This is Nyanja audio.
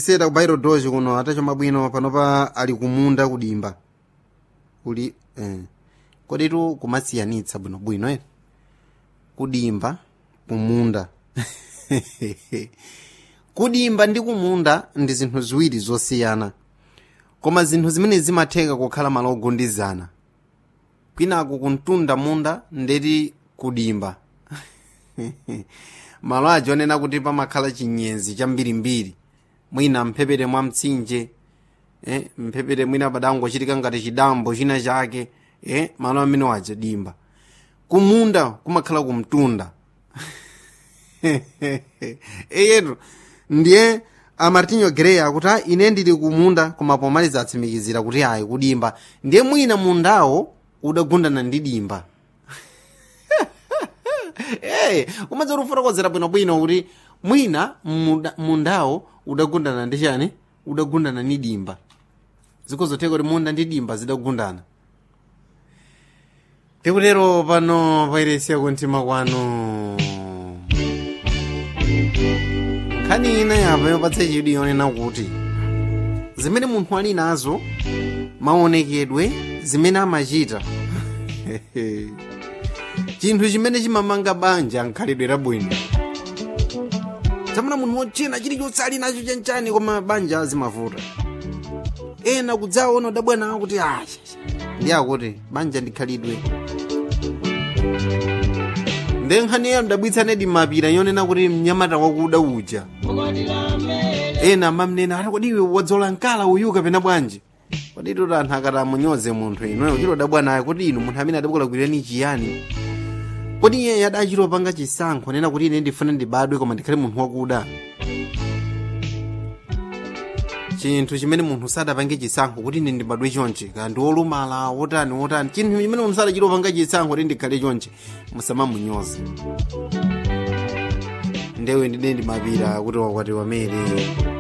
seta kubairo doji kuno atachoma bwino panopa ali kumunda kudimba kuli eh. koditu kumasiyanitsa bwinobwino ere kudimba kumunda kudimba ndi kumunda ndi zinthu ziwiri zosiyana koma zinthu zimene zimatheka kukhala malo ogundizana kwinaku kuntunda munda ndeti kudimba malo aja onena kuti pamakhala chinyezi chambirimbiri mwina mphepete mwa mtsinje eh, mphepete mwina padangochitika ngati chidambo china chake eh, malo amene waja dimba kumunda kumakhala kumtunda eyetu ndiye amartinho grey akuti "Ah, ine ndili kumunda koma pomaliza atsimikizira kuti ayi kudimba ndiye mwina mundawo udagundana ndi dimba hey, umadza kufotokozera bwinobwino kuti mwina munda- mundawo udagundana ndi chani udagundana ndi dimba zikozotheka kuti munda ndi dimba zidagundana tikutero pano pairesiya kuntima kwanu nkhani ina yapo yopatsa chidwi yonena kuti zimene munthu ali nazo maonekedwe zimene amachita chinthu chimene chimamanga banja nkhalidwe labwino tamuna munthu wochena chilichonse ali nacho chanchani koma banja zimavuta ena kudzaona udabwanawo kuti ah ndi akuti banja ndikhalidwe nde nkhani ya mdabwitsanedi mapira yonena kuti mnyamata wakuda uja ena amamnena ati kodi iwe wadzola mkala uyu kapena bwanji kodi kuti anthu akati amunyoze munthu inoyo chilo dabwanayo kuti inu munthu amene adakulakwirani chiyani kodi iye yadachilopanga chisankho nena kuti ine ndifuna ndibadwe koma ndikhale munthu wakuda chinthu chimene munthu sadapange chisankho kuti ine ndibadwe chonchi kandi wolumala wotani wotani chinthu chimene munthu sadachilopanga chisankho kuti ndikhale chonchi musamamunyoze ndewe ndine ndimapira kuti wakwati wamere